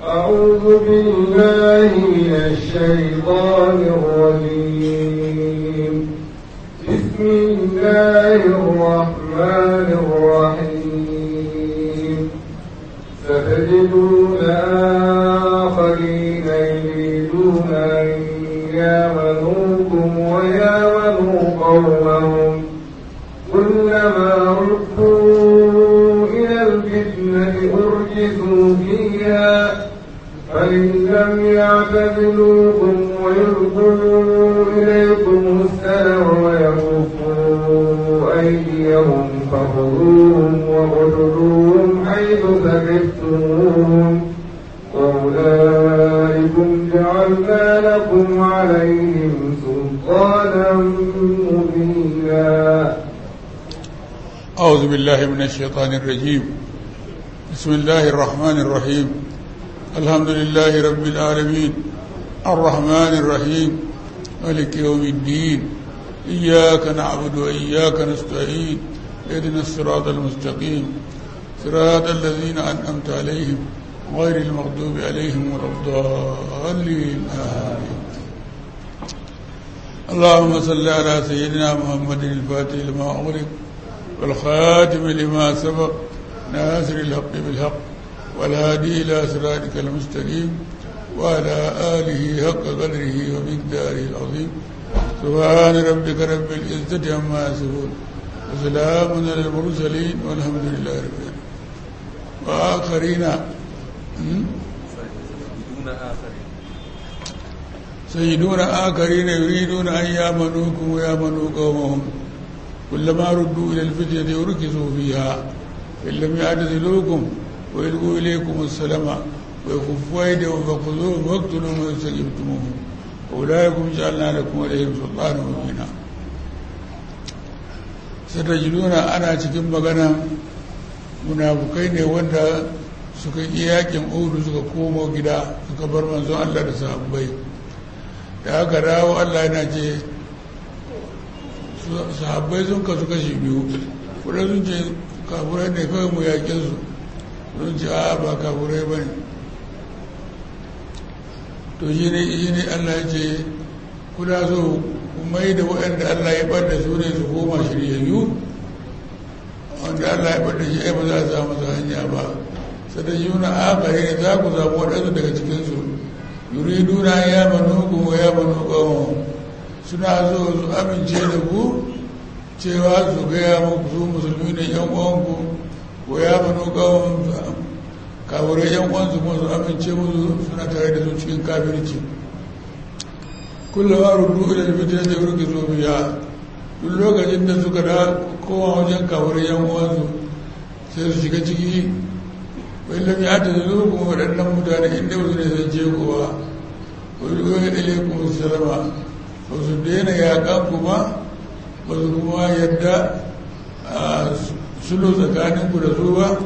أعوذ بالله من الشيطان الرجيم بسم الله الرحمن الرحيم ستجدون آخرين يريدون أن يامنوكم ويامنوا قومهم كلما ردوا إلى الفتنة أرجسوا فيها فإن لم يعتزلوكم ويلقوا إليكم السلام ويكفوا أيديهم فخذوهم واقتلوهم حيث ثقفتموهم وأولئكم جعلنا لكم عليهم سلطانا مبينا أعوذ بالله من الشيطان الرجيم بسم الله الرحمن الرحيم الحمد لله رب العالمين الرحمن الرحيم ملك يوم الدين إياك نعبد وإياك نستعين اهدنا الصراط المستقيم صراط الذين أنعمت عليهم غير المغضوب عليهم ولا الضالين آمين اللهم صل على سيدنا محمد الفاتح لما أغلق والخاتم لما سبق ناصر الحق بالحق والهادي إلى صراطك المستقيم وعلى آله حق قدره ومقداره العظيم سبحان ربك رب العزة عما يصفون وسلام على المرسلين والحمد لله رب العالمين وآخرين سيدون آخرين يريدون أن يامنوكم ويامنوا قومهم كلما ردوا إلى الفتنة وركزوا فيها إن لم يعتزلوكم ويلقوا إليكم السلام ويكفوا أيديهم فخذوهم واقتلوهم ويستجبتموهم أولئكم جعلنا لكم عليهم سلطانا مبينا ستجدون أنا cikin magana munafukai ne wanda suka yi yakin udu suka komo gida suka bar manzon Allah da sahabbai da aka dawo Allah yana ce sahabbai sun kasu kashi biyu kuɗa sun ce kafurai ne kawai mu yaƙin su sun ce a ba kafurai ba ne to shi ne shi ne Allah ya ce kuna so ku mai da waɗanda Allah ya ɓadda su ne su koma shiryayyu wanda Allah ya ɓadda shi ai ba za a samu su hanya ba sadar yuna akari ne za ku samu waɗansu daga cikinsu yuriduna ya manu ku ya manu ƙawon suna so su amince da ku cewa su gaya muku su musulmi ne yan uwanku ko ya manu ƙawon kaburai yan uwansu kuma su amince musu suna tare da su cikin kafirci kullum a rudu ila fitar da wurki so biya duk lokacin da suka da kowa wajen kaburai yan uwansu sai su shiga ciki wai lam ya ta zo kuma waɗannan mutane inda wasu ne zan ce kowa wani goyi ilaikum salama ba su daina yaƙan kuma ba su kuma yadda a sulo tsakaninku da su ba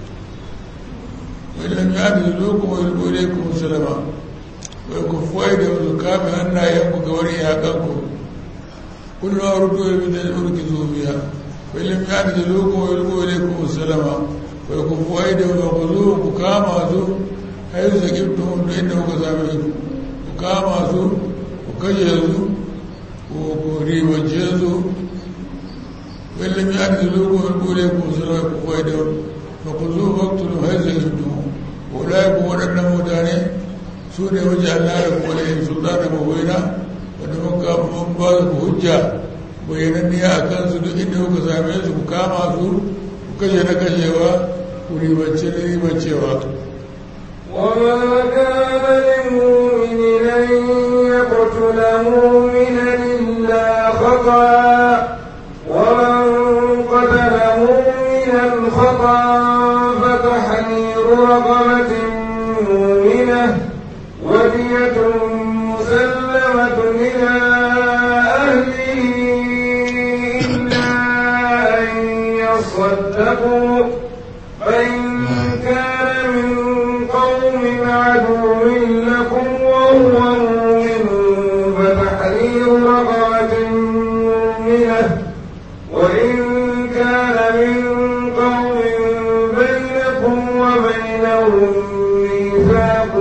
wai lam ya ta zo kuma wani goyi ilaikum salama wai ku fuwai da wasu kame hannayenku ga wani yaƙanku kullum a rudu ya bin da urki zo biya wai lam ya ta zo kuma wani goyi ilaikum salama wai ku fuwai da wasu ku zo ku kama su haizu sakibtun da inda kuka same su ku kama su ku kashe su ko ribance su wallum ya ta zo ko kore ku sura ku kwai da fa ku zo waktulu har sai su duhu ulai ku waɗannan mutane su ne waje Allah da kuma da yin sultana mabaina wanda muka mun ba ku hujja bayananniya a kansu duk inda kuka same su ku kama su ku kashe na kashewa ku ribance na ribancewa وما كان لمؤمن أن يقتل مؤمنا إلا خطأ ومن قتل مؤمنا خطأ فتحرير رقبة مؤمنة ودية مسلمة إلى أهله إلا أن يصدقوا فإن كان من قوم عدو لكم وهو مؤمن فتحرير رقبة مؤمنة وإن كان من قوم بينكم وبينهم ميثاق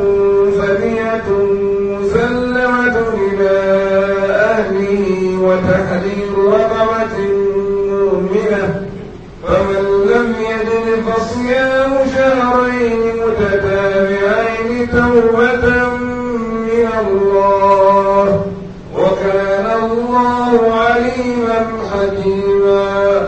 فتحرير رقبة مؤمنة فمن لم يجد فصيام شهرين متتابعين توبة من الله وكان الله عليما حكيما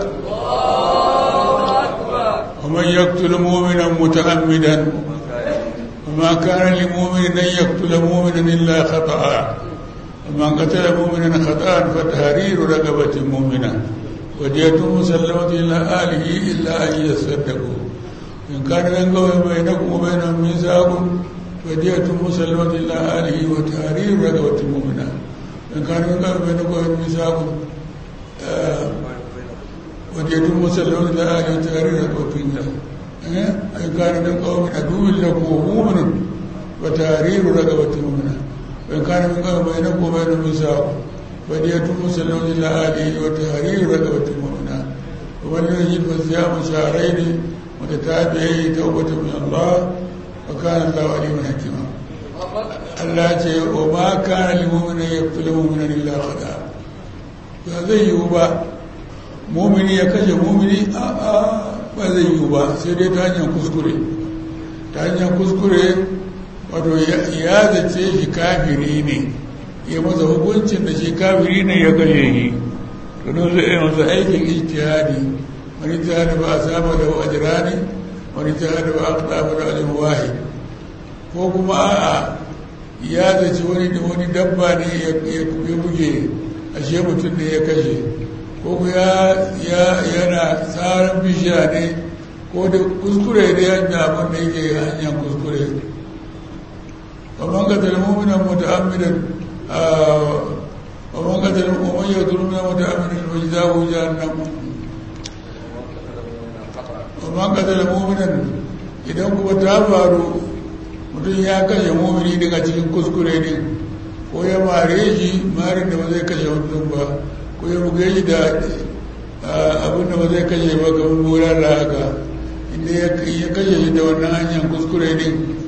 ومن يقتل مؤمنا متعمدا وما كان لمؤمن ان يقتل مؤمنا الا خطأ ومن قتل مؤمنا خطأ فتحرير رقبة مؤمنة ودية مسلمة إلى آله إلا أن يصدقوا إن كان من قوم بينكم وبينهم ميثاق فدية مسلمة إلى آله وتحرير رقبة مؤمنة إن كان من قوم بينكم وبينهم ميثاق آه ودية مسلمة إلى آله وتحرير رقبة مؤمنة إن كان من قوم عدو لكم ومؤمن وتحرير رقبة مؤمنة وإن كان من قوم بينكم وبينهم ميثاق فدية مسلمة إلى آله وتحرير رقبة مؤمنة ومن لم يجد فصيام شهرين متتابعين توبة من الله وكان الله عليما حكيما Allah ce wa ma kana lil mu'mini yaqtulu mu'minan illa khata ba zai yiwu ba mu'mini ya kashe mu'mini a a ba zai yiwu ba sai dai ta hanyar kuskure ta hanyar kuskure wato ya zace shi kafiri ne ya masa hukuncin da shi kafiri ne ya kashe shi tunan zai yi masa aikin ijtihadi wani jihadi ba a saba da ajirani wani jihadi ba a saba da ajin wahid ko kuma a'a ya zaci wani da wani dabba ne ya buge ashe mutum ne ya kashe ko ya yana tsarin bishiya ne ko da kuskure da yadda abin da yake hanyar kuskure ومن قتل مؤمنا متعمدا ومن قتل ومن يقتل مؤمنا متعمدا فجزاؤه جهنم ومن قتل مؤمنا idan kuma ta faru mutum ya kashe mumini daga cikin kuskure ne ko ya mare shi marin da ba zai kashe mutum ba ko ya buge shi da abin da ba zai kashe ba kamar bura da haka inda ya kashe shi da wannan hanyar kuskure ne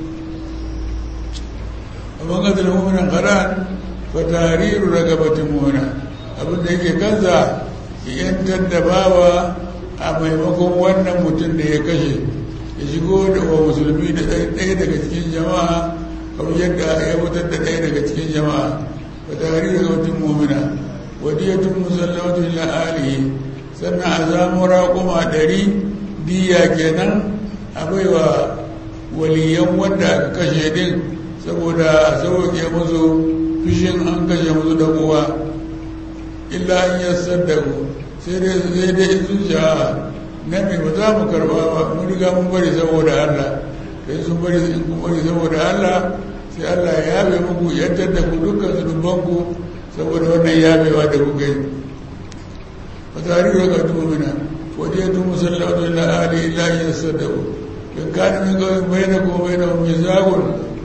amma ga da mummunan haran fa tariru ragabatin mummuna abin da yake kansa ya yantar da bawa a maimakon wannan mutum da ya kashe ya shigo da wa musulmi da ɗaya daga cikin jama'a kamar yadda ya fitar da ɗaya daga cikin jama'a fa tariru ragabatin mummuna wadiyatun musallatu ila alihi sannan a zamu raƙuma ɗari diya kenan a baiwa waliyan wanda aka kashe din saboda a sauke musu fishin an kashe musu da uwa illa an yi saddaku sai dai sai dai sun sha na mai ba za mu karba ba mun riga mun bari saboda Allah sai sun bari in kun bari saboda Allah sai Allah ya yabe muku yantar da ku dukkan zunubanku saboda wannan yabewa da kuka yi wa tarihi ga tumina wadiyatu musallatu ila ali illa an yasaddaku in kana min qawmin bainakum wa bainahum mizaqun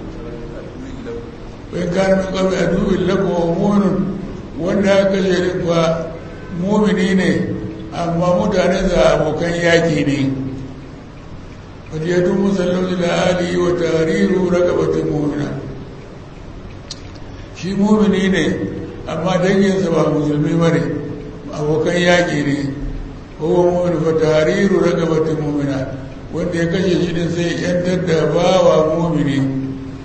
wai gane min kawai a dubin lakowa munin wanda aka kashe din fa mumini ne amma mutane za abokan yaki ne fadiyatun musallauci da hali wa tariru ragabatin mumina shi mumini ne amma danginsa ba musulmi ba ne abokan yaki ne kowa mumin fa tariru ragabatin mumina wanda ya kashe shi din sai yantar da bawa mumini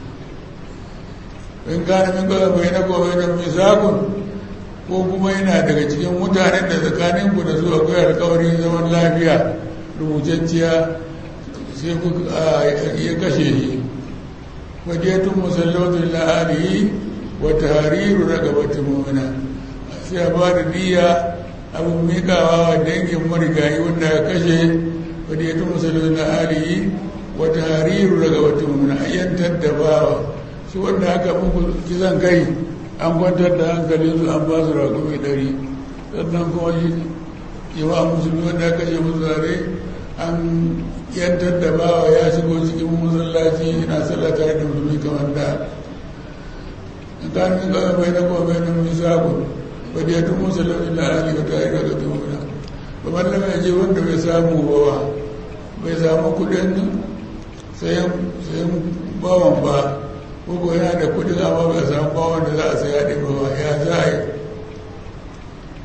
in gane min kawai bai na kawai na misakun ko kuma yana daga cikin mutanen da tsakanin ku da su akwai alkawarin zaman lafiya rubutacciya sai ku ya kashe shi fadiyatun musallatu la'alihi wa tahriru raqabatin mu'mina sai a ba da niyya abin mikawa wa dangin marigayi wanda ya kashe fadiyatun musallatu la'alihi wa tahriru raqabatin mu'mina ayyantar da bawa su wanda aka muku kisan kai an kwantar da hankalin su an ba su raƙumi ɗari sannan kuma shi yawa musulmi wanda aka ce musu zare an yantar da bawa ya shigo cikin masallaci yana sallah tare da musulmi kamar da in ka min kawai bai na kuma bai na misakun ba da yadda musulmi na ali ka tare da gata muna ba mallam ya ce wanda bai samu bawa bai samu kuɗin sayan bawan ba ko yana da kudin amma ba samu bawon da za a saya ɗin ba ya za a yi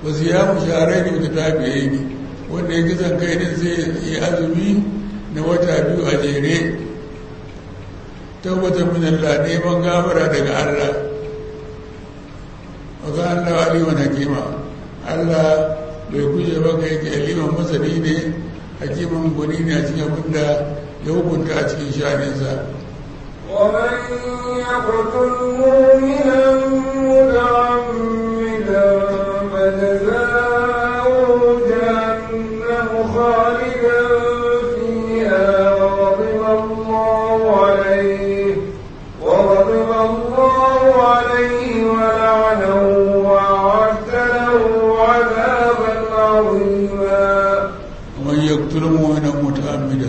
wasu ya mu sharai ne wata tafiye ne wanda ya kisan kai din sai yi azumi na wata biyu a jere tabbatar min Allah neman gafara daga Allah wa ga Allah aliman hakima Allah bai kuje ba ka yake aliman masani ne hakiman gwani ne a cikin abin da ya hukunta a cikin shaninsa ومن يقتل مؤمنا متعمدا فجزاؤه جهنم خالدا فيها وغضب الله عليه وغضب الله عليه ولعنه وأعد له عذابا عظيما ومن يقتل مؤمنا متعمدا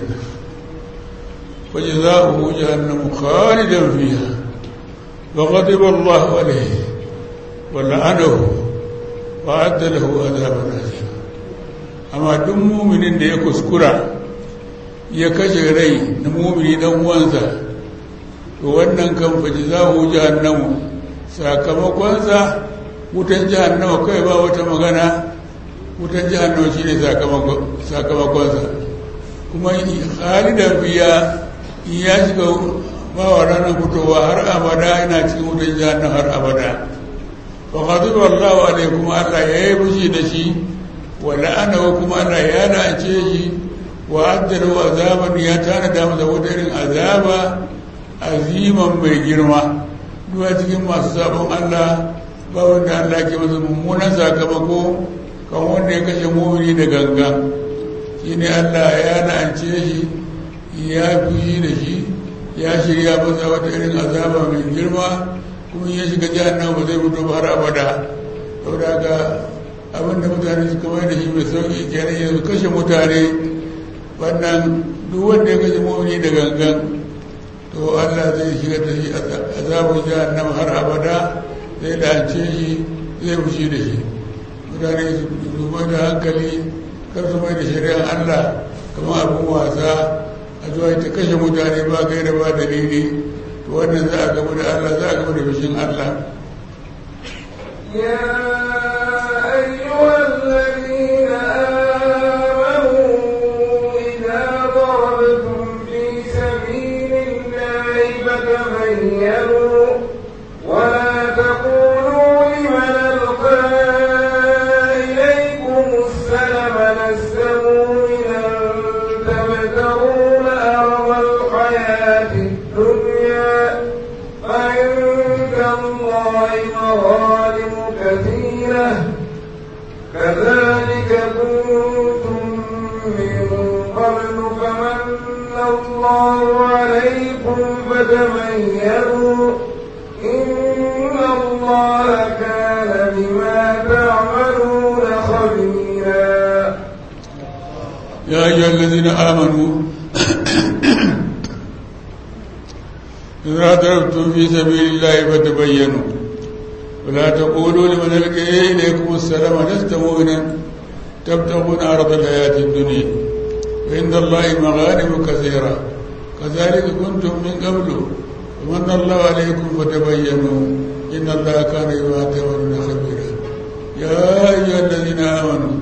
فجزاؤه جهنم خالدا فيها وغضب الله عليه ولعنه وأعد له عذابا عظيما amma duk muminin da ya kuskura ya kashe rai na mumini dan uwansa to wannan kan faji za hu jahannamu sakamakonsa wutan jahannama kai ba wata magana wutan jahannama shine sakamakonsa kuma halidan biya in ya shiga ba wa ranar fitowa har abada yana cikin wutan jahannama har abada wa ghadiba Allahu alaihi kuma Allah ya yi fushi da shi wa la'anahu kuma Allah ya la'ance shi wa addala azaban ya tanada masa wata irin azaba aziman mai girma duwa cikin masu sabon Allah ba wanda Allah ke masa mummunan sakamako kan wanda ya kashe mumini da gangan shine Allah ya la'ance shi ya fushi da shi ya shirya masa wata irin azaba mai girma kuma ya shiga jahannama ba zai fito ba har abada saboda haka abinda mutane suka mai da shi mai sauki kenan yanzu kashe mutane wannan duk wanda ya kashe mumini da gangan to Allah zai shiga da shi azabun jahannam har abada zai lance shi zai fushi da shi mutane su mai da hankali kar su mai da shari'ar Allah kamar abin wasa a zuwa ta kashe mutane ba kai da ba dalili to wannan za a gaba da Allah za a gaba da fushin Allah يا أيها الذين آمنوا إذا ضربتم في سبيل الله فتبينوا ولا تقولوا لمن ألقى إليكم السلم لست مؤمنا تبتغون أرض الحياة الدنيا فعند الله مغانم كثيرة كذلك كنتم من قبل فمن الله عليكم فتبينوا إن الله كان بما تعملون خبيرا يا أيها الذين آمنوا إذا ضربتم في سبيل الله فتبينوا ولا تقولوا لمن ألقي إليكم السلام لست مؤمنا تبتغون عرض الحياة الدنيا وعند الله مغانم كثيرة كذلك كنتم من قبل ومن الله عليكم فتبينوا إن الله كان بما تعملون خبيرا يا أيها الذين آمنوا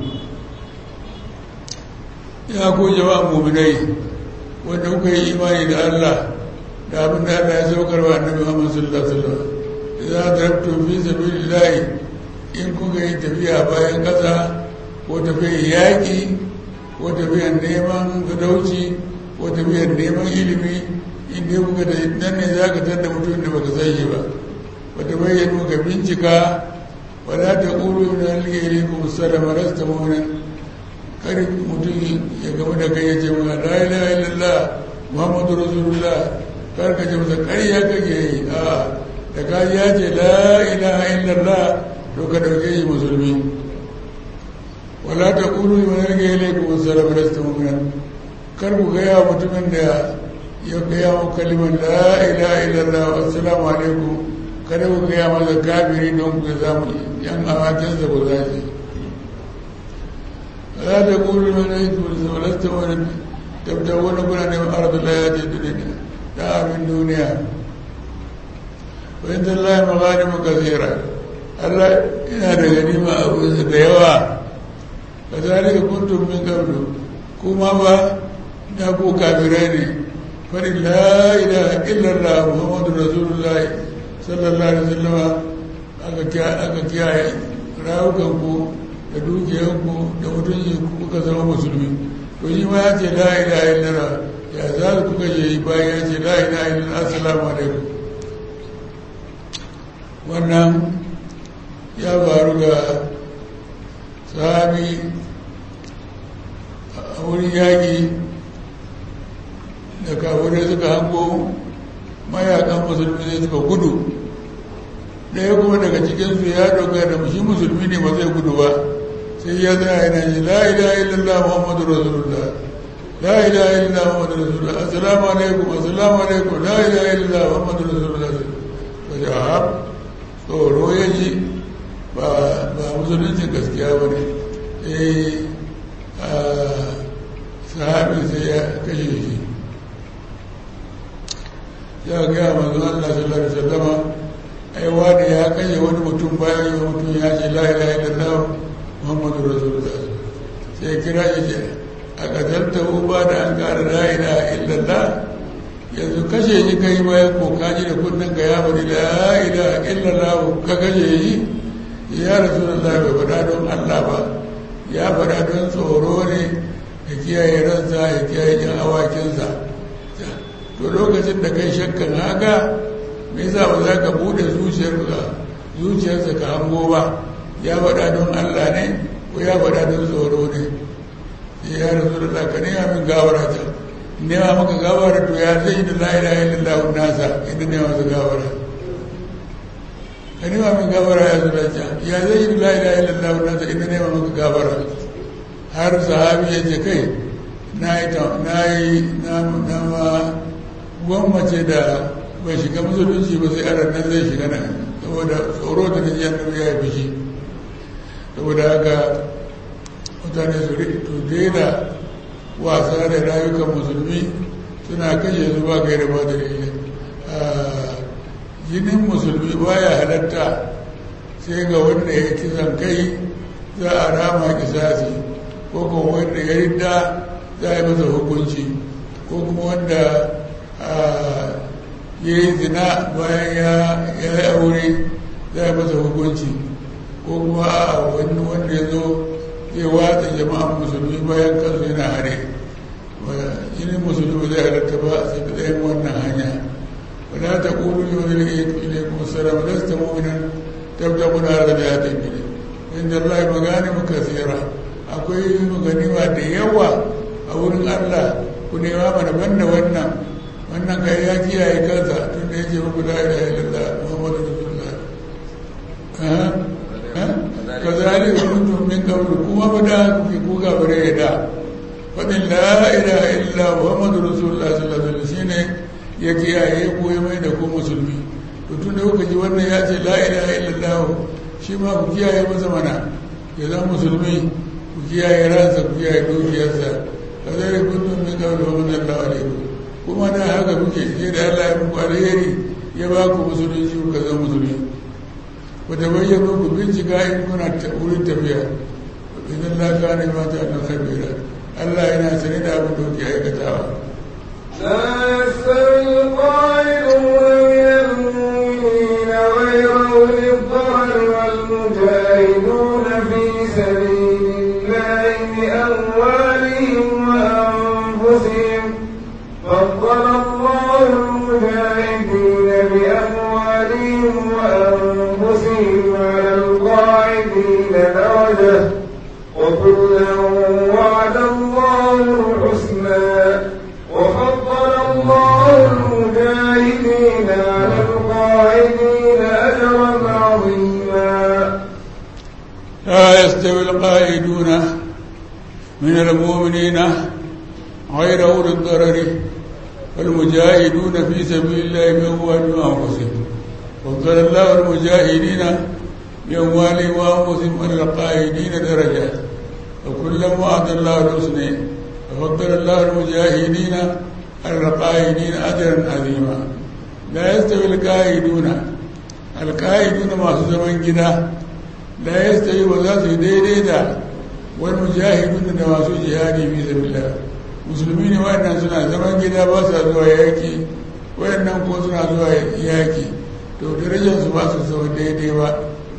ya ku jama'a muminai wanda kuka yi imani da Allah da abin da Allah ya saukar wa annabi Muhammad sallallahu alaihi wasallam idza darabtum fi sabilillah in kuka yi tafiya bayan kasa ko tafiyar yaƙi ko tafiyar neman gadauci ko tafiyar neman ilimi in dai kuka da nan ne za ka tanda mutum da baka san shi ba wata bayyana ka bincika wala ta ƙulu na alheri kuma salama rasta mu'minin kar mutum ya gaba da kai ya ce ma la ilaha illallah muhammadu rasulullah kar ka ce masa ƙarya kake yi a da ka ya ce la ilaha illallah to ka dauke shi musulmi wala ta kulu liman yarge ilaikum assalam lasta mu'minan kar ku gaya mutumin da ya gaya wa kalimar la ilaha illallah assalamu alaikum kada ku gaya masa kafiri don ku samu yan awakinsa ba za su لا تقولوا من أيتم ولست ولد تبتغون كل من أرض الحياة الدنيا دار من دنيا وعند الله مغانم كثيرة Allah ina da ganima a wurinsa da yawa ka zalika kuntum min qablu kuma ba da ku kafirai ne faɗin la ilaha illallah muhammadu rasulullahi sallallahu alaihi wasallam aka kiyaye rawukanku da dukiyanku da mutunci kuka zama musulmi to shi ma ya ce la ilaha illallah ya za ku kuka je bayan ya ce la ilaha illallah assalamu alaikum wannan ya faru ga sahabi a wurin yaƙi da kafirai suka hango mayakan musulmi ne suka gudu ɗaya kuma daga cikinsu ya doga da shi musulmi ne ba zai gudu ba sai ya zana yana ji la ilaha illallah muhammadu rasulullah la ilaha illallah muhammadu rasulullah assalamu alaikum assalamu alaikum la ilaha illallah muhammadu rasulullah ba shi a tsoro ya ji ba musuluncin gaskiya ba ne eh sahabi sai ya kashe shi ya gaya manzo Allah sallallahu alaihi wasallama ai wani ya kashe wani mutum bayan yi mutum ya ce la ilaha illallah muhammadu rasulullah sai kira shi ce a katalta ba da an kara la ilaha illallah yanzu kashe shi kai bayan ko kaji da kunnen ka ya bari la ilaha illallah ka kashe shi ya rasulullah bai faɗa don Allah ba ya faɗa don tsoro ne ya kiyaye ransa ya kiyaye jan awakinsa to lokacin da kai shakkan haka me yasa ba za ka bude zuciyarka zuciyarsa ka hango ba ya faɗa don Allah ne ko ya faɗa don tsoro ne sai ya rasu da ka nema min gawara ta nema maka gawara to ya zai da la ilaha illallah nasa inda nema masa gawara ka nema min gawara ya zura ta ya zai da la ilaha illallah nasa inda nema maka gawara har sahabi ya ce kai na yi na ma gwammace da bai shiga musulunci ba sai aran nan zai shiga nan saboda tsoro da na jiyar ya yi fushi saboda haka mutane su to daina wasa da rayukan musulmi suna kashe su ba kai da ba da jinin musulmi baya halatta sai ga wanda ya kisan kai za a rama kisasi ko kuma wanda ya rinda za a yi masa hukunci ko kuma wanda ya yi zina bayan ya yi aure za a masa hukunci ko kuma a wani wanda ya zo zai watsa jama'an musulmi bayan kansu yana hare jinin musulmi zai halatta ba sai da ɗayan wannan hanya wala ta ƙuru yau da ya yi ile kuma salam da su tamu minan tabda muna da ya tafi inda Allah ya magani muka tsira akwai maganima da yawa a wurin Allah ku nema mana banda wannan wannan kai ya kiyaye kansa tun da ya ce muku la ilaha illallah muhammadu rasulullah ka zali kuntum min qablu kuma ba da kuke ku ga bare da fadin la ilaha illa muhammadu rasulullah sallallahu alaihi wasallam shine ya kiyaye ku ya mai da ku musulmi to tun da kuka ji wannan ya ce la ilaha illallah shi ma ku kiyaye masa mana ya zama musulmi ku kiyaye ransa ku kiyaye dukiyarsa ka zali kuntum min qablu wa man alaikum kuma da haka kuke sai da Allah ya muku alheri ya ba ku musulunci ku zama musulmi ku da bayyana ku bincika in kuna wurin tafiya idan la ka ne ma ta nan kabira Allah yana sani da abin da kuke aikatawa لا يستوي القائلون من المؤمنين غير أولي الضرر والمجاهدون في سبيل الله بأموالهم وأنفسهم فضل الله المجاهدين بأموالهم وأنفسهم على القاعدين درجة وكلا وعد الله الحسنى وفضل الله المجاهدين على القاعدين أجرا عظيما لا يستوي القائدون من المؤمنين غير أولي الضرر والمجاهدون في سبيل الله بأموالهم وأنفسهم فضل الله المجاهدين بأموالهم وأنفسهم على القائدين درجات وكلا وعد الله الحسنى وفضل الله المجاهدين على القائدين أجرا عظيما لا يستوي القائدون alƙa'idu na masu zaman gida la yastawi ba za su yi daidai da wani mujahidun da masu jihadi fi sabilillah musulmi ne waɗannan suna zaman gida ba sa zuwa yaki waɗannan ko suna zuwa yaki to darajar su ba su zama daidai ba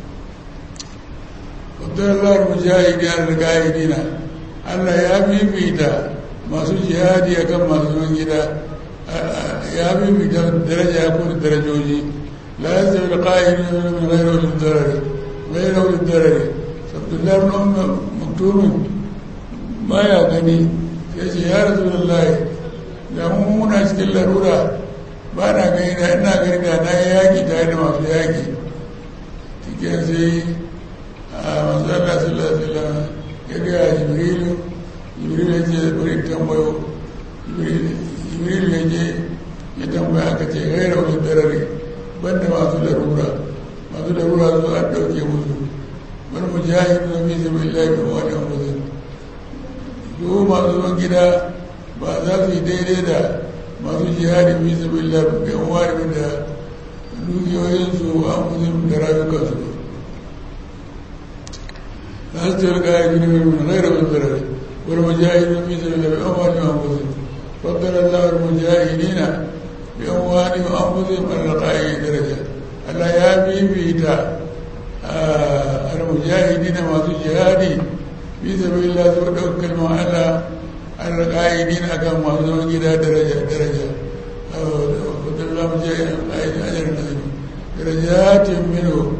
abdullahi mujahidi al-ga'idina Allah ya fifita masu jihadi akan masu zaman gida ya fifita daraja ya kuma darajoji la yastawi al-qa'iduna min ghayri ulil darari ghayri ulil darari abdullahi ibn umm maktum baya gani sai ce ya rasulullahi da mu muna cikin larura ba na gani da ina gani da na yi yaƙi tare da masu yaƙi cikin sai a manzala sallallahu alaihi ya gaya jibrilu jibrilu ya ce bari tambayo jibrilu ya je ya tambaya aka ce gaira wani darare banda masu larura masu larura su an ɗauke musu wani mujahidu na fi sabi lafi wani musu su masu zuwan gida ba za su yi daidai da masu jihadi fi sabi lafi ga wani da dukiyoyinsu an musu da rayukansu أستر القائدين من غير منذر والمجاهدين في سبيل الله بأموالهم وأنفسهم فضل الله المجاهدين بأموالهم وأنفسهم على القائدين درجة ألا يا بيتا المجاهدين ما جهادي في سبيل الله سوى كلمة على على القائدين أكم ما زمان جدا درجة درجة فضل الله المجاهدين القائدين أجر عظيم درجات منه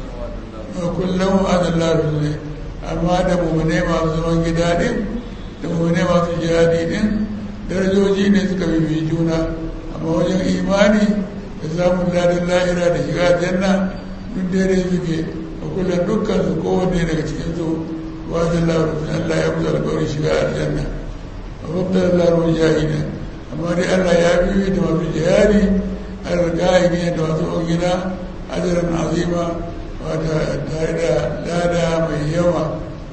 وكلهم هذا الله رسوله amma da mummune masu zaman gida din da mummune masu jihadi din darajoji ne suka bibi juna amma wajen imani da samun ladin lahira da shiga janna duk daidai suke a kullum dukkan su kowanne daga cikin su wajen labarin Allah ya kusa alkawarin shiga aljanna a babbar labarin jihadi amma dai Allah ya bibi da masu jihadi alƙa'idi da masu gida ajiran azima wata tare da lada mai yawa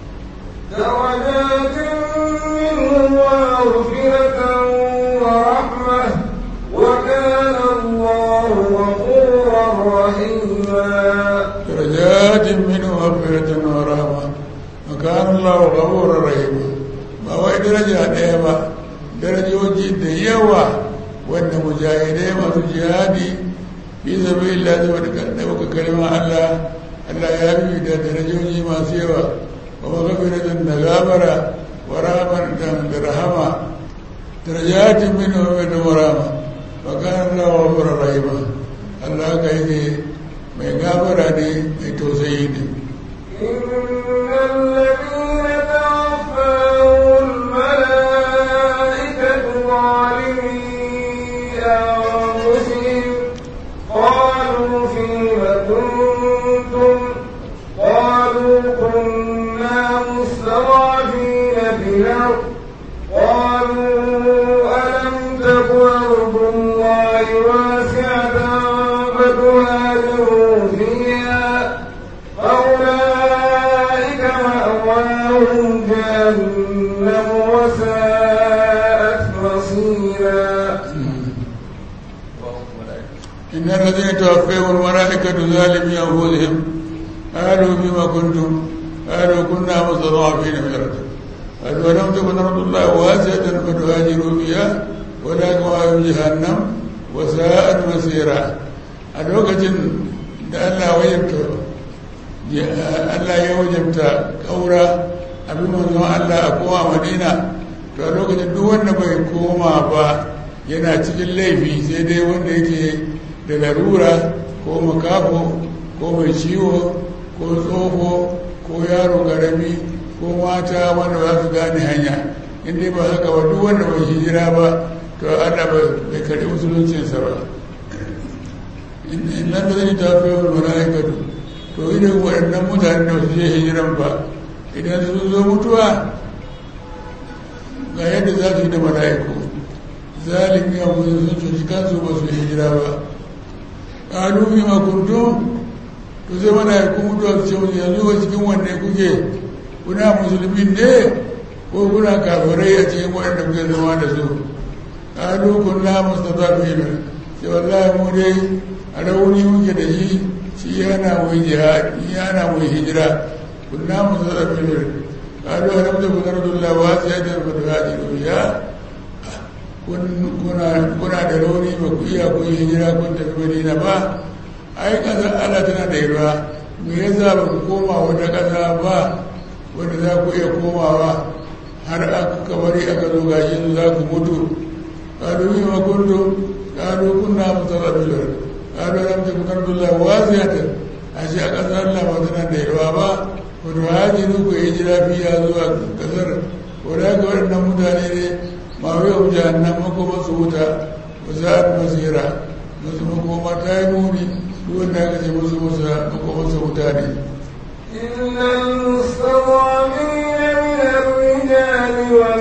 درجات منه ومغفرة ورحمة وكان الله غفورا رحيما درجات منه مغفرة ورحمة وكان الله غفورا رحيما ba wai daraja ɗaya ba darajoji da yawa wanda mujahidai masu jihadi fi zabi illa saboda ɗaukaka kalmar Allah Allah ya bi da darajoji masu yawa wa magafiratan da gabara wa rahmatan da rahama darajatin min wa min rahama wa kana Allah wa ghafurur rahima Allah ka yi mai gabara ne mai tausayi ne إن الذين توفاهم الملائكة ظالمي أنفسهم قالوا فيم كنتم قالوا كنا مستضعفين في الأرض قالوا ألم تك أرض الله واسعة فتهاجروا فيها فأولئك مأواهم جهنم وساءت مصيرا إن الذين توفيهم الملائكة ظالمي أنفسهم قالوا بما كنتم قالوا كنا مستضعفين في الأرض قالوا ولم تكن أرض الله واسعة فتهاجروا فيها ولكن وهم جهنم وساءت مسيرا الوقت da Allah wajabta Allah ya wajabta kaura abin manzon Allah a kowa Madina to a lokacin duk wanda bai koma ba yana cikin laifi sai dai wanda yake da larura ko makafo ko mai ciwo ko tsoho ko yaro garami ko mata wanda ba su gane hanya inda ba haka ba duk wanda bai hijira ba to Allah bai karɓi musuluncinsa ba innan da zai tafi wa mala'ikatu to idan waɗannan mutane da su je hijiran ba idan sun zo mutuwa ga yadda za su yi da mala'iku zalimi a musu sun cuci kansu ba su hijira ba ƙalu fi makuntum to sai mala'iku mutuwa su ce musu yanzu ba cikin wanne kuke kuna musulmi ne ko kuna kafirai a cikin waɗanda kuke zama da su ƙalu kunna mustafafina sai wallahi mu dai a rauni muke da shi shi yana mu jihadi yana mu hijira kunna mu zara filir kalu a rabta ku zardu Allah wa sai da ku da hadi ya kuna da rauni ba ku iya kun hijira kun tafi Madina ba ai kasar Allah tana da yarwa me yasa ba ku koma wata ƙasa ba wanda za ku iya komawa har aka bari aka zo gashi su za ku mutu kalu yi ma kuntu kalu kunna mutarabilar kalu lam takun ardullahi wasiyatan ashe a ƙasar Allah ba tana da yarwa ba ku da haji ku hijira fiya zuwa ƙasar ko da ga waɗannan mutane ne ma wai ku jahannam makoma su wuta ba za a masira musu makoma ta yi muni duk wanda aka ce musu musu makoma su wuta ne إلا المستضعفين من الرجال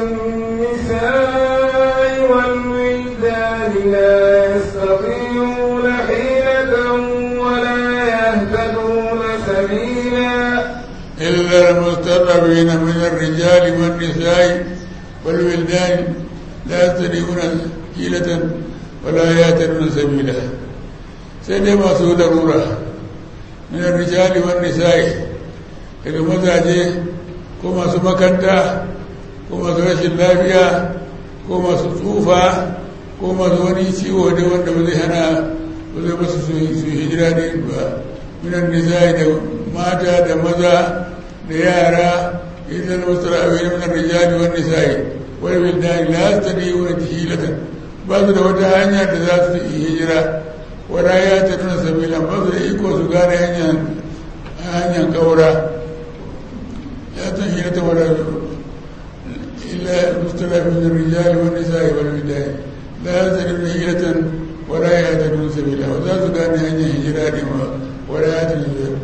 والنساء والولدان لا يستطيعون حيلة ولا يهتدون سبيلا إلا المستضعفين من الرجال والنساء والولدان لا يستطيعون حيلة ولا يهتدون سبيلا سيدي ما سوى ضرورة من الرجال والنساء daga mazaje ko masu makanta ko masu rashin lafiya ko masu tsufa ko masu wani ciwo da wanda ba zai hana ba zai basu su hijira ne ba minan nisa'i da mata da maza da yara idan wasu ra'ayi minan rijali wa nisa'i wani bildani la ta ne wani hilatan ba su da wata hanya da za su yi hijira wala ya ta nuna sabilan ba su da iko su gane hanyar kaura لا تهيئة ولا إلا المختلف من الرجال والنساء والولدان لا يزالون هيلة ولا يهتدون سبيلا وذات كان هي هجران ولا يهتدون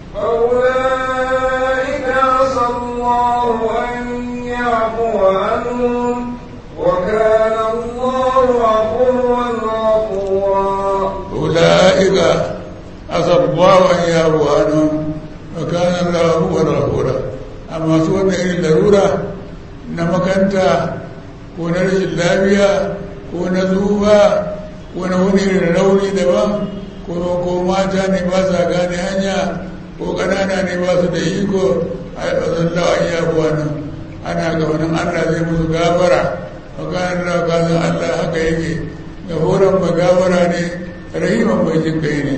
أولئك عسى الله أن يعفو عنهم وكان الله عفوا غفورا أولئك عسى الله أن يعفو عنهم وكان الله هو الغفور amma su wannan irin larura na makanta ko na rashin lafiya ko na zuba ko na wani irin rauni daban ko ko mata ne ba sa gane hanya ko ƙanana ne ba su da iko a zallawa iya kuwa nan ana ga wani allah zai musu gabara makanar da kazan allah haka yake gaforan ba gabara ne rahiman mai jin kai ne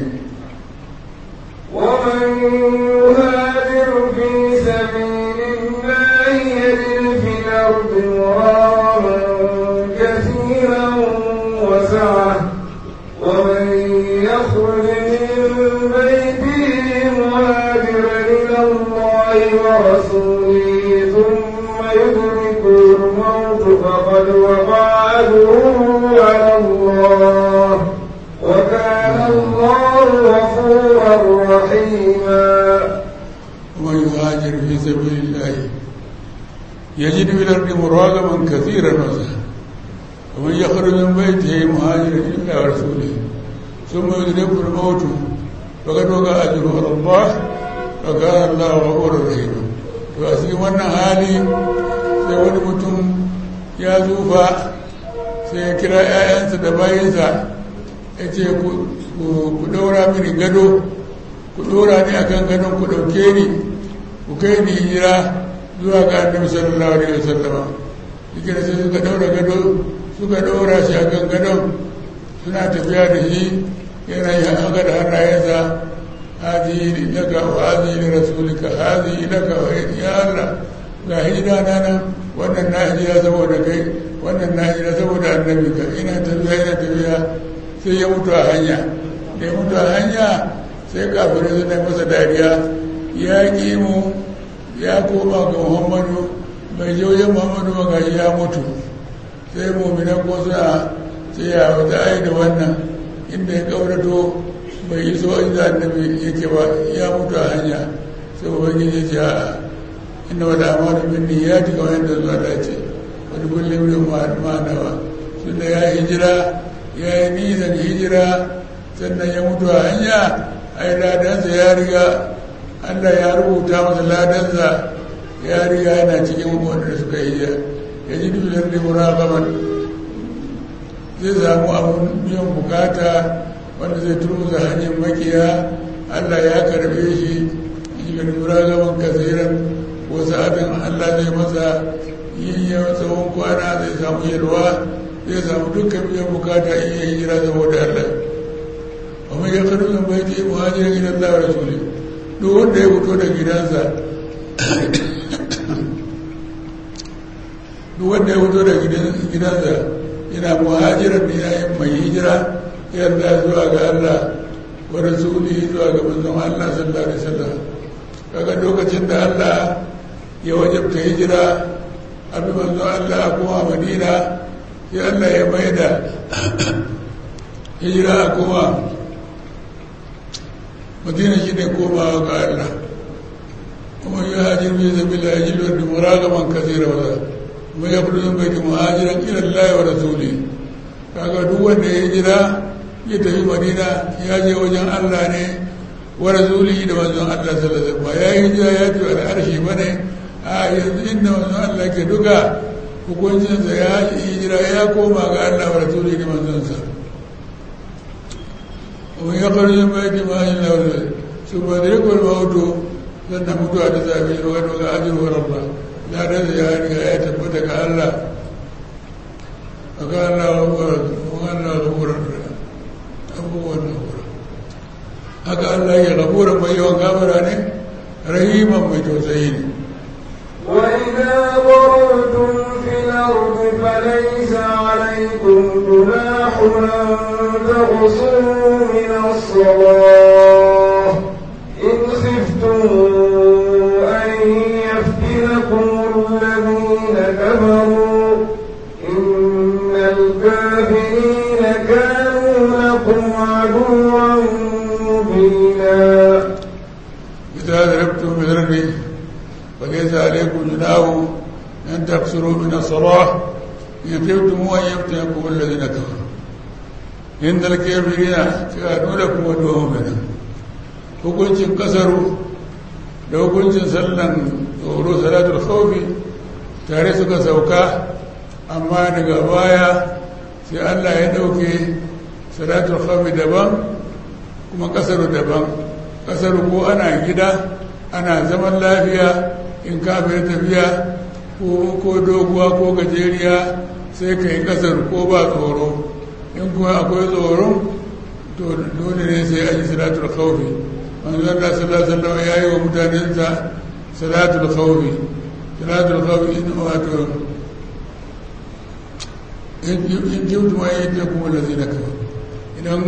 ومن يهاجر في سبيل الله يجد في الأرض مراغما كثيرا وسعة ومن يخرج من بيته مهاجرا إلى الله ورسوله ثم يدركه الموت فقد وقع أجره على الله وكان الله غفورا رحيما ومن يهاجر في سبيل الله يجد في الأرض مراغما كثيرا وسعا ومن يخرج من بيته مهاجرا إلى رسوله ثم يدركه الموت فقد وقع أجره على الله وكان الله غفورا رحيما وأسي wannan hali sai wani mutum ya zufa sai ya kira 'ya'yansa da bayansa ya ce ku daura mini gado ku dora ni akan gadon ku dauke ni ku kai ni hijira zuwa ga annabi sallallahu alaihi wasallam yake da sai suka daura gado suka daura shi akan gadon suna tafiya da shi yana yi haka da hannayensa hadi laka wa hadi li rasulika hadi laka wa ya Allah ga hijira na nan wannan na hijira saboda kai wannan na hijira saboda annabi ka ina tafiya ina tafiya sai ya mutu a hanya da ya mutu a hanya sai kafirai suna masa dariya ya ƙi mu ya koma ga muhammadu mai jaujen muhammadu magaji ya mutu sai muminan ko suna ce ya wata ai da wannan inda ya kaurato bai yi so inda annabi yake ba ya mutu a hanya sai ubangiji ya ce a inda wata amadu bin ya ji kamar yadda zuwa dace wani kullum da ma'anawa tunda ya hijira ya yi nisan hijira sannan ya mutu a hanya ai ladansa ya riga allah ya rubuta masa ladansa ya riga yana cikin wanda suka hijira ya ji dubin da muragaman zai samu abin biyan bukata wanda zai turmuza hanyar makiya allah ya karbe shi shi ga lura gaban kasiran ko sa'adin allah zai masa yin yawan tsawon kwana zai samu yalwa zai samu dukkan biyan bukata in yi hijira saboda allah amma ya karbi min bai ce muhajirin gidan allah wa rasuli duk wanda ya fito da gidansa duk wanda ya fito da gidansa yana muhajirar da yayin mai hijira yarda zuwa ga Allah wa rasuli zuwa ga manzon Allah sallallahu alaihi wasallam kaga lokacin da Allah ya wajabta hijira abin manzon Allah kuma Madina sai Allah ya maida hijira kuma Madina shi ne komawa ga Allah kuma yi hajjir bai zabi la yajilu da muragaman kasira wa kuma ya fito bai ta muhajiran ila Allah wa rasuli kaga duk wanda ya hijira ya tafi madina ya je wajen allah ne wa rasuli da manzon allah sallallahu alaihi wasallam ya yi hijira ya tafi al'arshi ba ne a yanzu inda manzon allah ke duka hukuncinsa ya yi hijira ya koma ga allah wa rasuli da manzonsa ومن يخرج من بيت مهاجر له ثم يدركه الموت sannan mutuwa ta same shi wani ga ajiyar rabba na da ya riga ya tabbata ga allah a ga allah wa Allah abubuwan nahura haka Allah ya gabura mai yawan gabara ne rahiman mai tausayi ne وإذا ضربتم في الأرض فليس عليكم جناح أن تقصروا من الصلاة إن خفتم أن يفتنكم الذين كفروا إن الكافرين كانوا لكم عدوا مبينا إذا ضربتم في الأرض فليس عليكم جناح أن تقصروا من الصلاة إن خفتم أن يفتنكم الذين كفروا إن الكافرين كانوا لكم عدوا مبينا hukuncin kasaru da hukuncin sallan tsoro salatul khawfi tare suka sauka amma daga baya sai Allah ya dauke salatul khawfi daban kuma kasaru daban kasaru ko ana gida ana zaman lafiya in kafin tafiya ko doguwa ko gajeriya sai ka yi kasaru ko ba tsoro in kuma akwai tsoron to dole ne sai an yi salatul khawfi manzon Allah sallallahu alaihi wasallam yayi wa mutanensa salatul khawfi salatul khawfi in wato in jibtu ma yadda kuma lazina kafa idan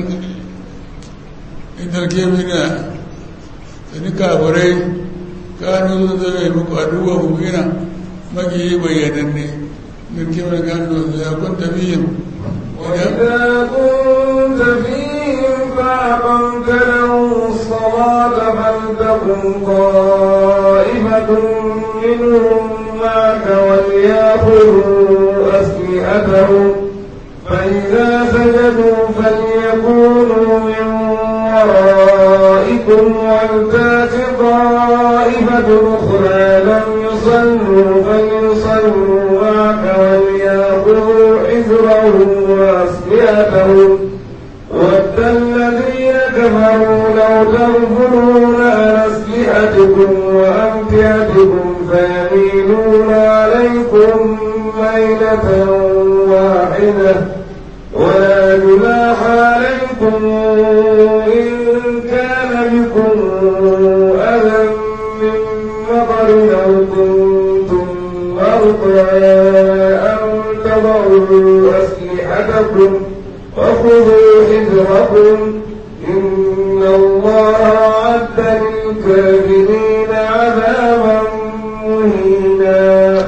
in tarke mina sani kafirai kanu sun zama yi muku aduwa mumina magiyi bayyananne tarke mina kanu ya kun tafiyin وإذا كنت فيهم فأقمت لهم الصلاة فلتقم طائفة منهم معك وليأخذوا أسلحتهم فإذا سجدوا فليكونوا من ورائكم ولتات طائفة أخرى لم يصلوا فليصلوا معك وليأخذوا حذرهم وأسلحتهم ود الذين كفروا لو تغفلون عن أسلحتكم وأمتعتكم فيميلون عليكم ميلة واحدة ولا جناح عليكم إن كان بكم أذى من مطر أو كنتم مرضى أن تضعوا أسلحتكم وخذوا حذركم إن الله أعد للكافرين عذابا مهينا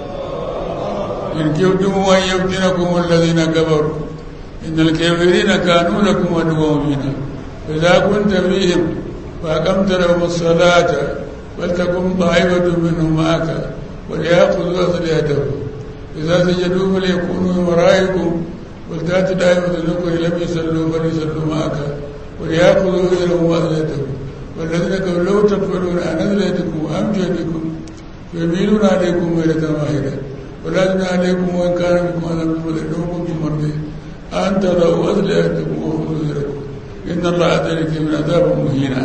إن كنتم أن يفتنكم الذين كفروا إن الكافرين كانوا لكم عدوا مبينا فإذا كنت فيهم فأقمت لهم الصلاة فلتكن طائفة منهم معك وليأخذوا أسلحتهم إذا سجدوا فليكونوا من ورائكم ولتأتي دائمة الأخرى لم يصلوا فليصلوا معك وليأخذوا أجرهم وأسلحتهم والذين كفروا لو تكفرون عن أسلحتكم وأمجدكم فيميلون عليكم ميلة واحدة ولا جناح عليكم وإن كان بكم عذاب من كنتم مرضي an tadau aslihatakum wa huzurakum inna allaha tariki min azabin muhina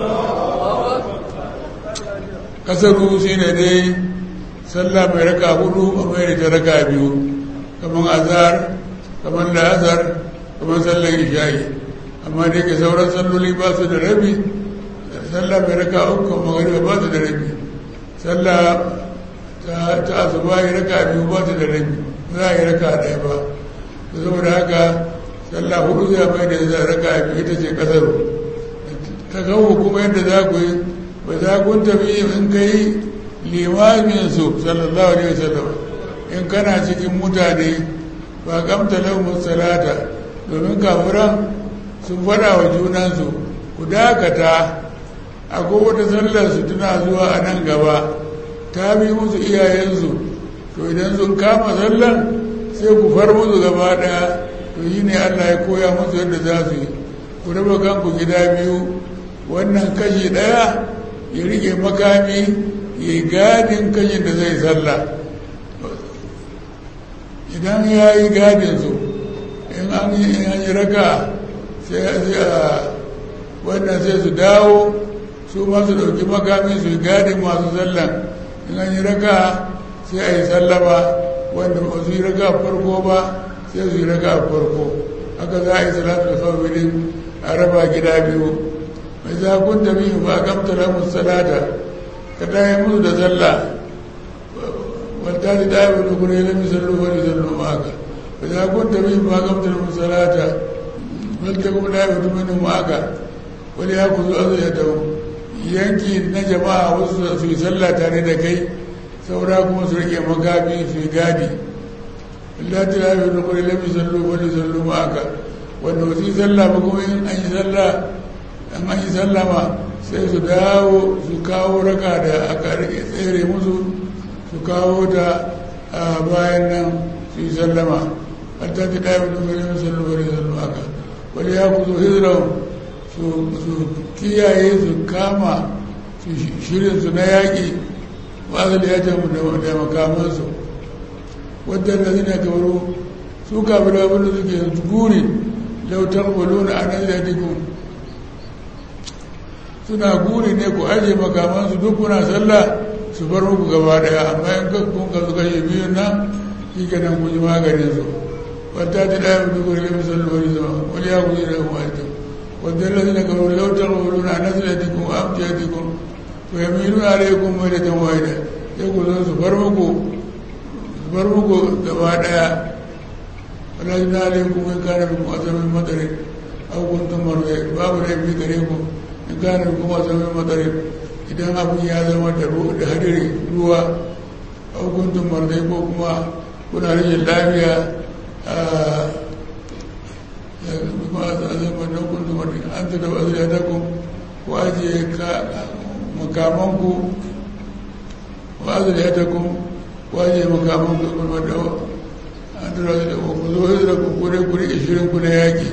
kasaru shine dai sallah mai raka hudu a mai da raka biyu kamar azhar kamar la'azar kamar sallar isha'i amma da yake sauran salloli ba su da rabi sallah mai raka uku magariba ba su da rabi sallah ta asuba yi raka biyu ba su da rabi za a yi raka ɗaya ba ta saboda haka sallah hudu zai mai da raka biyu ita ce kasaru ta kawo kuma yadda za ku yi ba za kun tafi in kai limamin su sallallahu alaihi wasallam in kana cikin mutane ba kamta lahum salata domin kafiran sun fada wa junansu ku dakata akwai wata sallar su tana zuwa a nan gaba ta bi musu iyayensu to idan sun kama sallar sai ku far musu gaba daya to yi ne allah ya koya musu yadda za su yi ku raba kanku gida biyu wannan kashi daya ya rike makami ya yi gadin kashin da zai sallah idan ya yi gadin su in an yi raka sai a wannan sai su dawo su masu ɗauki makami su yi gadin masu sallan in an yi raka sai a yi sallama wanda ba su yi raka farko ba sai su yi raka farko haka za a yi salatu da kawai a raba gida biyu mai za kun tafi ba gamta lamun salata ka daya musu da sallah wata da daya wani kuma ya lami sallu wani sallu maka mai za kun tafi ba gamta lamun salata wata kuma daya wani mani maka wani ya ku zuwa zai da yanki na jama'a wasu su yi sallah tare da kai saura kuma su rike makami su yi gadi Allah ta daya wani kuma ya lami sallu wani sallu maka wanda wasu yi sallah ba kuma in an yi sallah an an yi sallama sai su dawo su kawo raka da aka tsere musu su kawo ta a bayan nan su yi sallama har ta fi ɗaya mutum gari musallu wani sallu aka wani ya kuzo hijira su kiyaye su kama su shirin su na yaƙi wasu da ya ce mu da makamansu wadda da zina kamaro su kafin abin da suke guri lautar walona a nan da suna guri ne ku aje makamansu duk kuna sallah su bar muku gaba daya amma in ka kun ka suka yi biyun nan shi ke nan kun yi maganin su wata ta daya mutu kuri lafi sallu wani zama wani ya kuyi da kuma ita wanda lalzi na karo lautar wani na nasu da tikun amci ya tikun to ya milu na rai kun mai da tan waida sai ku zo su bar muku su bar muku gaba daya wala na rai kun mai kare muku azamin matsarin abubuwan marwe babu rai bi gare ku in gane kuma zama matsarin idan abin ya zama da hadiri ruwa a hukuntun marzai ko kuma kuna rashin lafiya a kuma a zama da hukuntun marzai an ta da wasu yadda ku ku ajiye makamanku wasu yadda ku ku ajiye makamanku kuma da an ta da wasu yadda ku zo hijira ku kure kure ishirin ku na yaƙi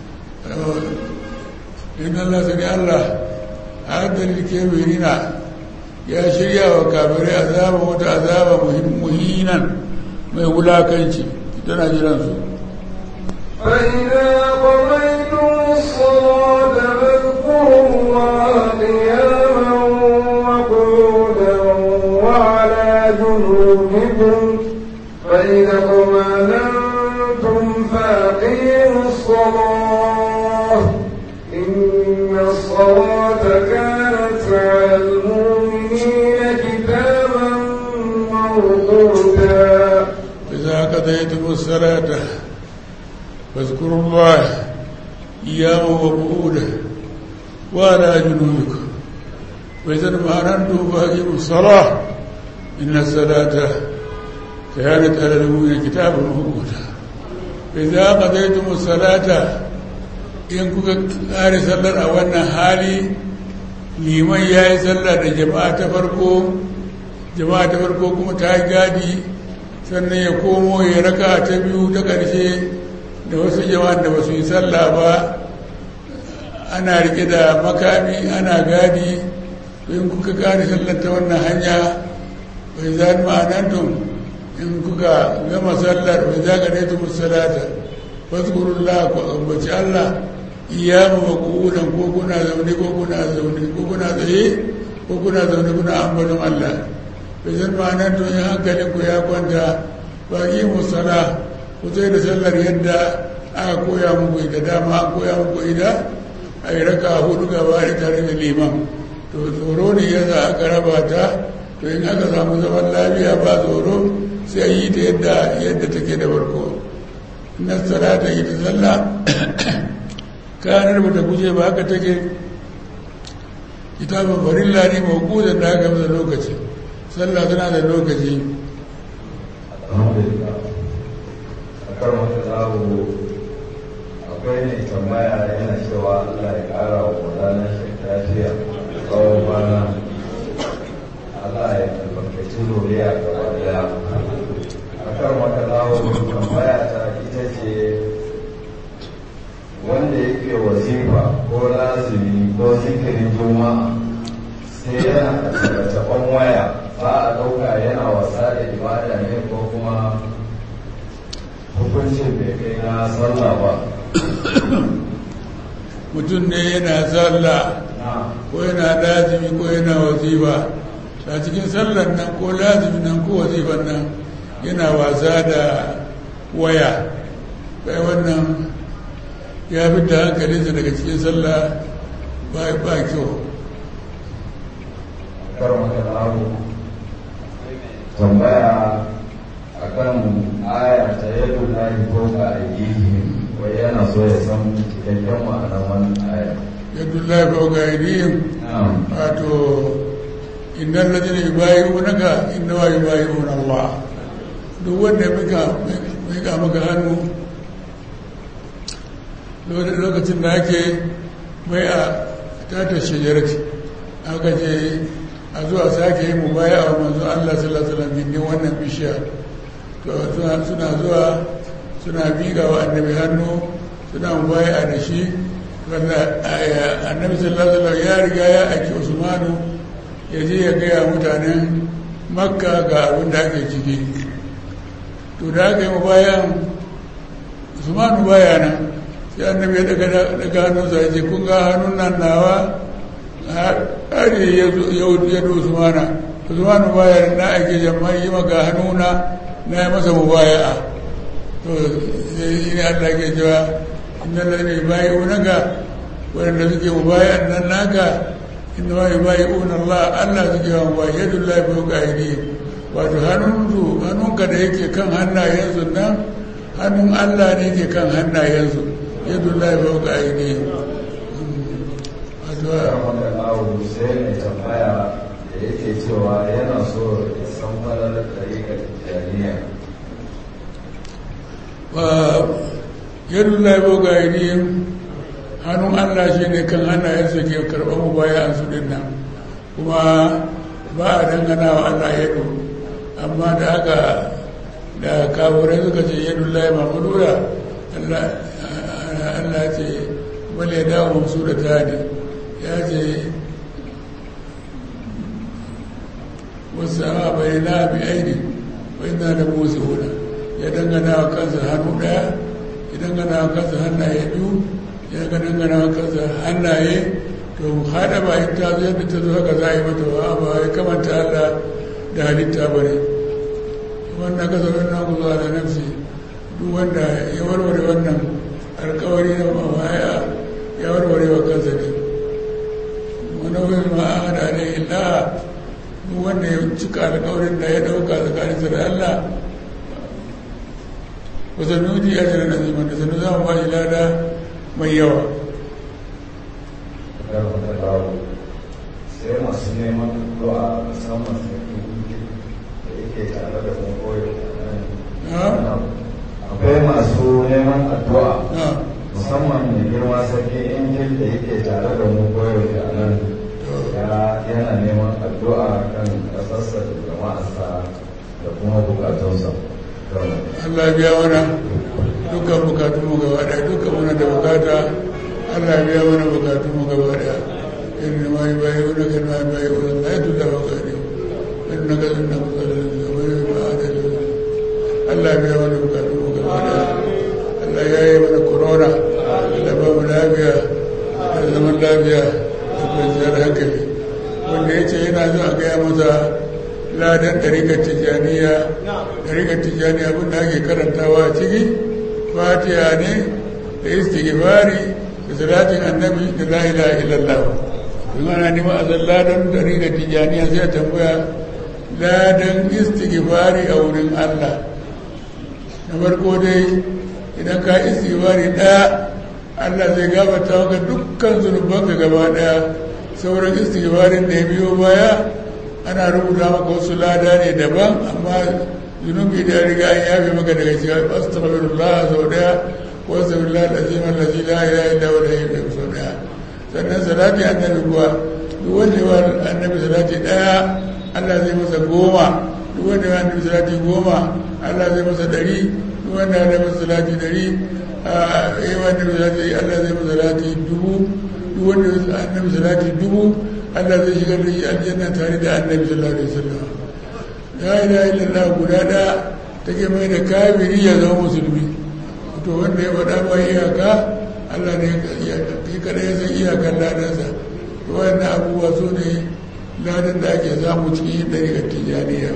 inna Allah sani Allah haddar kebirina ya shirya wa kafirai azaba wata azaba muhinan mai wulakanci tana jiran su فإذا قضيتم الصلاة فاذكروا الله قياما وقعودا وعلى جنوبكم فإذا اطمأننتم فأقيموا الصلاة إن الصلاة كانت على المؤمنين كتابا موقوتا إذا قضيتم الصلاة فاذكروا الله قياما وقعودا وعلى جنوبكم وإذا اطمأننتم فأقيموا الصلاة إن الصلاة كانت على المؤمنين كتابا موقوتا إذا قضيتم الصلاة in kuka ƙare sallar a wannan hali liman ya yi sallar da jama'a ta farko jama'a ta farko kuma ta yi gadi sannan ya komo ya raka ta biyu ta ƙarshe da wasu jama'a da ba su yi sallah ba ana rike da makami ana gadi in kuka ƙare sallar ta wannan hanya bai za ma'anantun in kuka gama sallar bai za ka musalata fazkurullah ku ambaci Allah iyamu maqulan ko kuna zaune ko kuna zaune ko kuna tsaye ko kuna zaune kuna ambaton Allah bizan ma'anar to in hankalin ku ya kwanta ba yi musala ku sai da sallar yadda aka koya muku ita dama an koya muku ita a yi raka hudu gaba da tare da liman to tsoro ne ya za aka raba ta to in aka samu zaman lafiya ba tsoro sai a yi ta yadda yadda take da farko na salata ita sallah kanar ba ta guje ba haka take kitabin farilla ne mawkudan da aka masa lokaci sallah tana da lokaci alhamdulillah a karon zawo akwai ne tambaya yana cewa allah ya kara wa gudanar lafiya tsawon bana allah ya albarkaci zuriya gaba daya a kan wata zawo tambaya ta ita ce wanda yake wazifa ko lazimi ko zikirin juma'a sai yana taɓa waya ba a ɗauka yana wasa da ibada ne ko kuma hukuncin bai kai na sallah ba mutum ne yana sallah na ko yana lazimi ko yana wazifa a cikin sallar nan ko lazimi nan ko wazifan nan yana wasa da waya bai wannan ya fi da hankalinsa daga cikin sallah ba ba kyau karon kalamu tambaya a kan aya ta yadda na yi ko ka aiki wai yana so ya san cikakken ma'anar wannan aya yadda lafi ga aidihim na'am wato innan ladina yubayi'unaka innama yubayi'una Allah duk wanda mika mika maka hannu lokacin da ake mai a tata shajarati aka ce a zuwa sake yi mubaya a manzo Allah sallallahu alaihi wasallam gindin wannan bishiya to suna suna zuwa suna miƙa wa annabi hannu suna mubaya da shi wanda annabi sallallahu alaihi wasallam ya riga ya aiki Usmanu ya je ya gaya mutanen makka ga abin da ake ciki to da aka yi mabayan Usmanu baya nan sai annabi ya daga daga hannunsa ya ce kun ga hannun nan nawa har ya do Usmana Usmanu baya na ake jama'i yi maka hannuna na yi masa mubaya'a to sai ne Allah ke cewa inna lalai bayi unaka waɗanda suke mubaya'an nan naka inda ma bayi unan Allah Allah suke wa mubayi yadda Allah ya fi ƙa'idi wato hannunsu hannunka da yake kan hannayensu nan hannun Allah ne ke kan hannayensu yadda Allah ya fi ƙa'idi wato karon kalamu sai mai tambaya da yake cewa yana so ya san falalar ɗariƙar tijjaniya yadda laibo ga ainihin hannun allah shi ne kan hannayensa ke karɓar mu baya a su ɗin nan kuma ba a dangana wa allah yadu amma da haka da kaburai suka ce yadda lai mamadura allah ce wale ya dawo musu da tani ya ce wasu sama bai na bi aini bai na da musu huna ya dangana wa kansa hannu ɗaya ya dangana wa kansa hannaye biyu ya dangana wa kansa hannaye to haɗa bayan ta zo yadda ta zo haka za a yi mata ba ba ya kamanta Allah da halitta ba ne wannan kasa wannan ku zuwa da nafsi duk wanda ya warware wannan alkawari na mawaya ya warware wa kansa ne wani wani ma'ada ne illa duk wanda ya cika alkawarin da ya ɗauka tsakaninsa da Allah wasu nuni a jiran aziman da sanu za mu ba shi lada mai yawa karon kalamu sai masu neman addu'a musamman sarki da yake tare da mu koyo na akwai masu neman addu'a na musamman mai girma sarki injil da yake tare da mu koyo a nan ya yana neman addu'a kan ƙasarsa da jama'arsa da kuma bukatunsa Allah biya mana dukkan bukatun mu gaba daya dukkan muna da bukata Allah biya mana bukatun mu gaba daya inna ma yubayyuna kama yubayyuna la yadullu wa qadi inna ka inna qadara wa ma adala Allah biya mana bukatun mu gaba daya Allah ya yi lafiya da kwanciyar hankali wanda ya ce yana zo a gaya masa ladan ɗarikar tijjaniya ɗarikar tijjaniya abin da ake karantawa a ciki fatiha ne da istighfari da salatin annabi da la ilaha illallah in ana nima a san ladan ɗarikar tijjaniya sai a tambaya ladan istighfari a wurin allah na farko dai idan ka istighfari ɗaya allah zai gabata maka dukkan zunubanka gaba ɗaya sauran istighfarin da ya biyo baya ana rubuta maka wasu lada ne daban amma zunubi da riga an yafe maka daga shiga astaghfirullah sau daya ko astaghfirullah alazim allazi la ilaha illa huwa al sau daya sannan salati annabi kuwa duk wanda ya annabi salati daya Allah zai masa goma duk wanda ya annabi salati goma Allah zai masa dari duk wanda ya annabi salati dari ya annabi salati Allah zai masa salati dubu duk wanda ya annabi salati dubu Allah zai shigar da shi aljanna tare da annabi sallallahu alaihi wasallam la ilaha illallah guda da take mai da kafiri ya zama musulmi to wanda ya faɗa ba iyaka Allah ne ya kada ya san iyakan ladansa to wannan abubuwa su ne ladan da ake samu cikin ɗariƙar tijaniya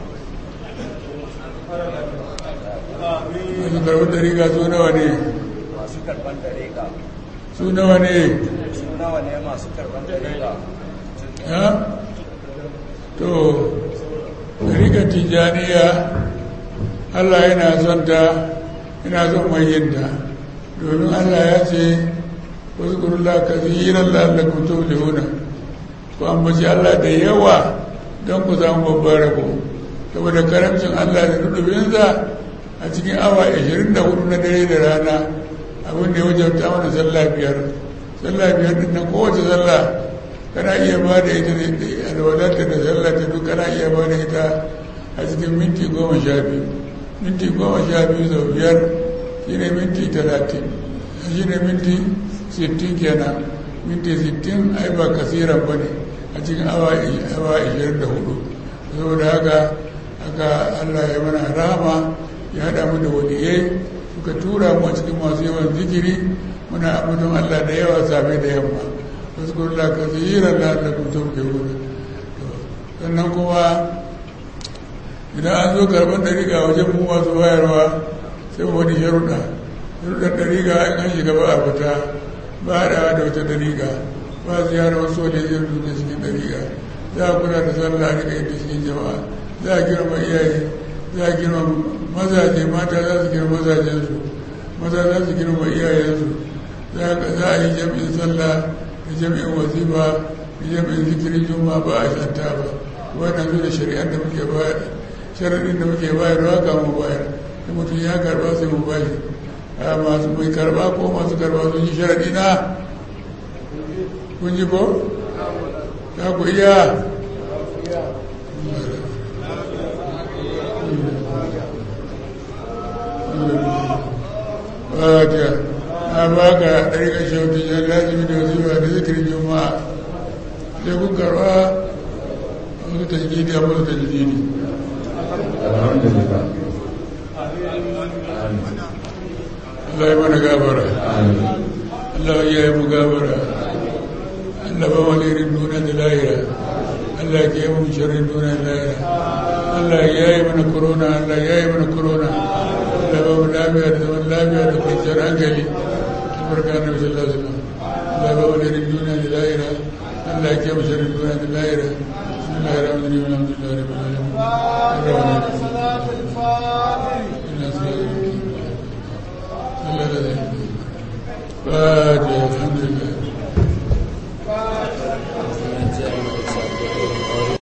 masu karɓar ɗariƙa su nawa ne masu karban dariƙa su nawa ne su nawa ne masu karban dariƙa ha to rika tijaniya allah yana son ta yana son mai yinta domin allah ya ce wasu kurula ka zihirar lallakun tuflihuna ku ambaci allah da yawa don ku samu babban rabo saboda karamcin allah da nudubinsa a cikin awa 24 na dare da rana abin da ya wajabta mana sallah biyar sallah biyar din nan kowace sallah kana iya ba da ita da alwalarta da sallata duk kana iya ba da ita a cikin minti goma sha biyu minti goma sha biyu sau biyar shi ne minti talatin shi ne minti sittin kenan minti sittin ai ba kasiran ba ne a cikin awa ashirin da hudu saboda haka haka allah ya mana rahama ya haɗa mu da waliyai suka tura mu a cikin masu yawan zikiri muna ambaton allah da yawa safe da yamma واذكر الله كثيرا لعلكم تفلحون sannan kuma idan an zo karɓar ɗariƙa wajen mu masu bayarwa sai wani sharuɗa sharuɗar ɗariƙa in an shiga ba a fita ba haɗawa da wata ɗariƙa ba ziyarar wasu wani zai duka cikin ɗariƙa za a kula da sallah a riƙa yadda cikin jama'a za a girma iyaye za a girma mazaje mata za su girma mazajensu maza za su girma iyayensu za a yi jam'in sallah da jami'in wazifa da jami'in zikirin juma ba a shanta ba wannan su da shari'ar da muke bayar sharaɗin da muke bayarwa ga mu bayar da mutum ya karba sai mu bashi a masu mai karba ko masu karba sun yi sharaɗi na kun ji ko za ku iya Fatiha. na baka ɗariƙar shautin ya lazimi da wasu da zikirin juma'a sai kun karɓa wasu ta jiki da wasu ta jiki ne alhamdulillah Allah ya mana gabara Allah ya yi mu gabara Allah ba wani irin nuna da lahira Allah ya yi mu shirin nuna da lahira Allah ya yi mana corona Allah ya yi mana corona Allah ba mu lafiya da zaman lafiya da kwanciyar hankali barka na sallallahu alaihi wasallam Allah ba wani irin duniya da lahira Allah ya kiyaye sharrin duniya da lahira bismillahir rahmanir rahim alhamdulillahi rabbil alamin